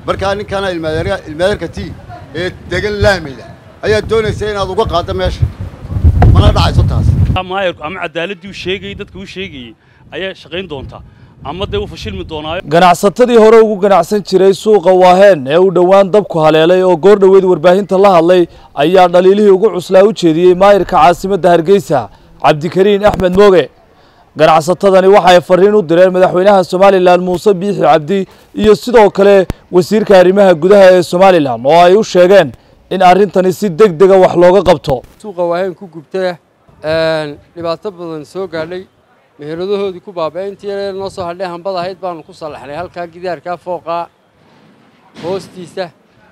markaa ninkana ilmaadeerka tii ee degan laamida ayaad doonaysa inaad uga qaaddo meesha mana dhacayso taas maayarku ama cadaaladii uu sheegayey dadka uu sheegayey ayaa shaqayn doontaa ama dee uu fashilmi doonaayo ganacsatadii hore ugu ganacsan jiray suuqa waaheen ee uu dhowaan dabku haleelay oo goor dhoweed warbaahinta la hadlay ayaa dhaliilihii ugu cuslaa u jeediyey maayirka caasimadda hargeysa cabdikariin axmed mooge ganacsatadani waxay fariin u direen madaxweynaha somalilan muuse biixi cabdi iyo sidoo kale wasiirka arrimaha gudaha ee somalilan oo ay u sheegeen in arrintani si deg dega wax looga qabto suuqa waaheen ku gubtaya dhibaato badan soo gaadhay meheradahoodii ku baaba'e intii yaree noo soo hadhay hambad ahayd baanu ku sallaxnay halkaa gidaarkaa fooqaa hoostiisa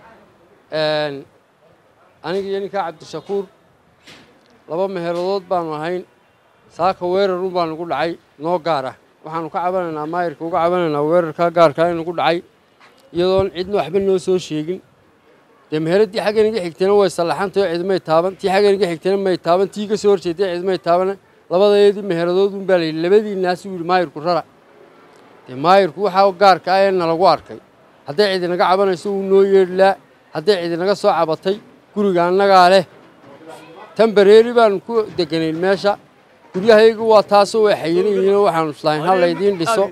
aniga iyo ninkaa cabdishakuur laba meheradood baanu ahayn saaka weerarun baa nugu dhacay noo gaara waxaanu ka cabanaynaa maayirka uga cabanaynaa weerarkaa gaarkaa inugu dhacay iyadoon cidna waxba noo soo sheegin dee meheraddii xaggan iga xigtayna way sallaxantay oo cidmay taaban tii xaggan iga xigtayna may taaban tii ka soo horjeeday cidmay taabana labadeedii meheradood un baa la yidhi labadii naas uu yidhi maayirku rara dee maayirku waxaa gaarka ah ee nalagu arkay hadday cidi naga cabanayso wuu noo yeedhlaa hadday cidi naga soo cabatay guriga annagaa leh tan bareeri baanu ku deganayn meesha guryahaygu waa taasoo way xayiran yihiinoo waxaanu islahayn ha laydiin dhiso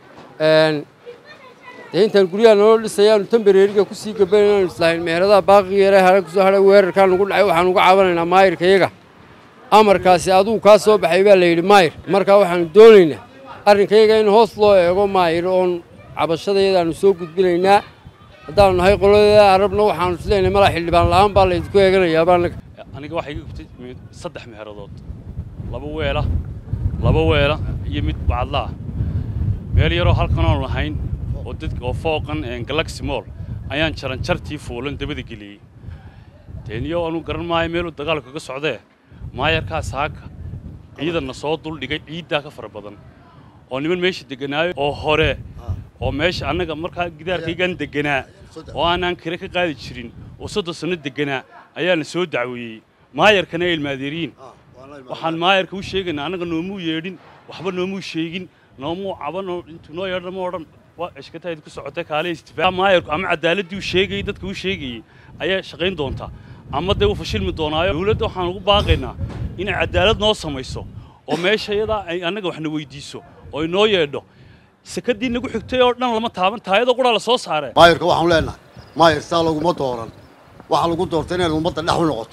dee intaan guryaha naloo dhisayaanu tan bareeriga kusii gabanaynaanu islahayn meheradaha baaqiga yare hare kusoo hadhay weerarkaa nugu dhacay waxaanu uga cabanaynaa maayirka iyaga amarkaasi adugu kaa soo baxay baa la yidhi maayir markaa waxaanu doonaynaa arrinkayaga in hoos loo eego maayir oon cabashadayadaanu soo gudbinaynaa haddaanu nahay qoladeeda arabna waxaanu isleenahay malaa xildhibaan la'aan baa laydinku eeganayaaba annaga aniga waxaa iga gubtay saddex meheradood laba weela laba weela iyo mid bacadla ah meel yaroo halkan oon lahayn oo dadka oo fooqan galaxy moll ayaan jaranjartii fuulan dabada geliyey teeniyo anu garan maayo meeluu dagaalku kaga socdee maayarkaa saaka ciidanna soo duldhigay ciiddaa ka fara badan oo niman meesha deganaayo oo hore oo meesha annaga markaa gidaarkaygaan deganaa oo aanaan kire ka qaadi jirin oo soddon sanno deganaa ayaana soo dacweeyey maayarkana ay ilmaadeeriyiin waxaan maayarka u sheegaynaa annaga noomuu yeedhin waxba noomuu sheegin noomuu caban intuu noo yeedhan ma odhan waa eshkatayd ku socotay kaale istifaa maayarku ama cadaaladii uu sheegayey dadka uu sheegayey ayaa shaqayn doontaa ama dee uu fashilmi doonaayo dawladda waxaan ugu baaqaynaa inay cadaalad noo samayso oo meesha iyadaa ay annaga waxna weydiiso oo inoo yeedho sakadii nagu xigtay oo dhan lama taaban taayadoo qudhaa la soo saaree maayirka waxaanu leenahay maayir saa laguma dooran waxaa lagu doortay inaad ummadda dhex u noqoto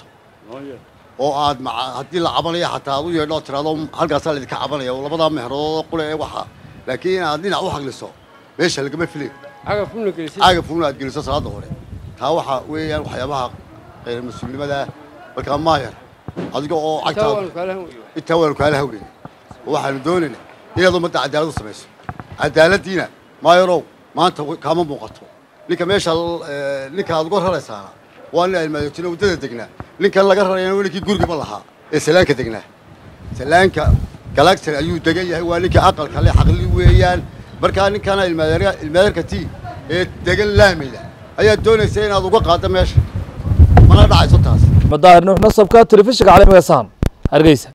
oo aad haddii la cabanaya xataa aad u yeedho oo tiraado halkaasaa laydinka cabanaya oo labadaa meheradood qule ee waxaa laakiin inaad dhinac u hagliso meesha lagama filayo cagafuna gelisay cagafuna aad geliso salaadda hore taa waxaa weeyaan waxyaabaha khayr mas-uulnimada markaa maayar adiga oo taa waanu cagtaada kaala hanwayo intaa waanu kaala haweyna oo waxaanu doonaynaa inaad ummadda cadaalad u samayso cadaaladdiina maayarow maanta w- kaama muuqato ninka meesha eh, ninka aad uga raraysaana waa nin almaadootino waddada degnaa ninkan laga rarayana waa ninkii gurigaba lahaa ee salaanka degnaa salaanka galagsan ayuu degan yahay waa ninkii aqalka le xaqli weeyaan markaa ninkana ilmaadeer- ilmaadeerka tii ee degan laamida ayaad doonaysa inaad uga qaaddo meesha mana dhacayso taas madaahir nuux nasabka telefishinka caalamiga saan hargeysa